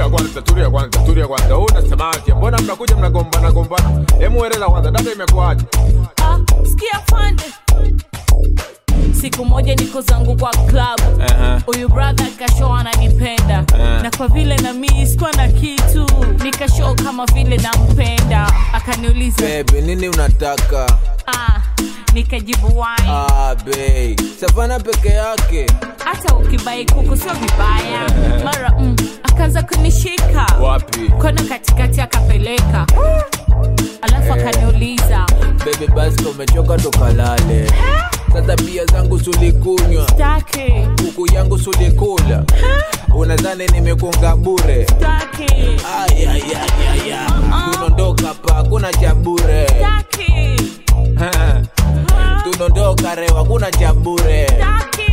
tulia kwanza, tulia kwanza, tulia kwanza. Wewe unasemaje? Mbona mnakuja mnagombana gombana? Hebu eleza kwanza, dada imekuaje? Ah, sikia fande siku moja niko zangu kwa club Aha. huyu brother kashow ananipenda Eh. na kwa vile na mi sikuwa na kitu nikashow kama vile nampenda akaniuliza Baby, nini unataka? ah, nikajibu wine Ah, babe. Savana peke yake. hata ukibai kuku sio vibaya mara mm, akaanza kunishika Wapi? kona katikati akapeleka alafu akaniuliza Baby, basi kama umechoka tukalale. Sasa bia zangu sulikunywa, staki kuku yangu sulikula. Unadhani nimekunga bure? staki Ay, ay, ay, ay, ay. Tunaondoka hapa, hakuna cha bure. staki Tunaondoka rewa, hakuna cha bure. staki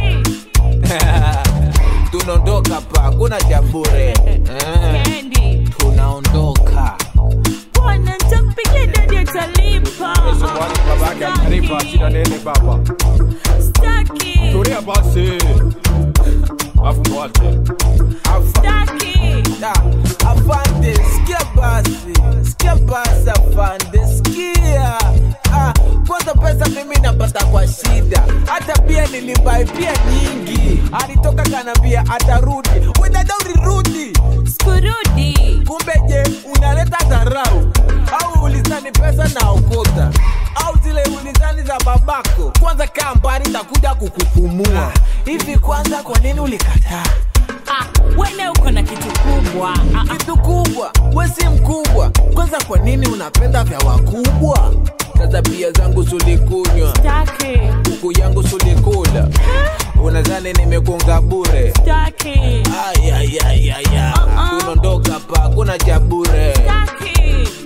Tunaondoka hapa, hakuna cha bure. Eh, kendi Tunaondoka. bwana ntampigia dadi atalipa Swali babake atalipa shida nini baba? staki Tulia basi. Afu mwache. staki Da, afande sikia basi sikia basi afande sikia ah, kwanza pesa mimi napata kwa shida hata pia nilibai pia nyingi alitoka kanambia atarudi wedada ulirudi skurudi kumbe je unaleta dharau au ulizani pesa na okota au zile ulizani za babako kwanza kaa mbali takuja kukupumua hivi kwanza kwa nini ulikataa ah, wene uko na kitu kubwa ah, ah, kitu kubwa we si mkubwa kwanza kwa nini unapenda vya wakubwa sasa pia zangu sulikunywa staki kuku yangu sulikula unadhani nimekunga bure staki Ay, ay, ay, ay, ay. tunaondoka pa kuna cha bure staki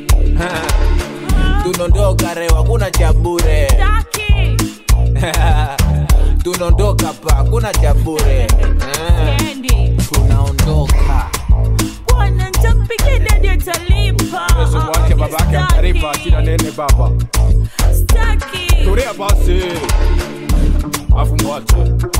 tunaondoka rewa kuna cha bure staki tunaondoka pa kuna cha bure Eh, kendi tunaondoka bwana ntampigia dadi atalipa Swali babake atalipa shida nini baba? staki Tulia basi. Afu mwache.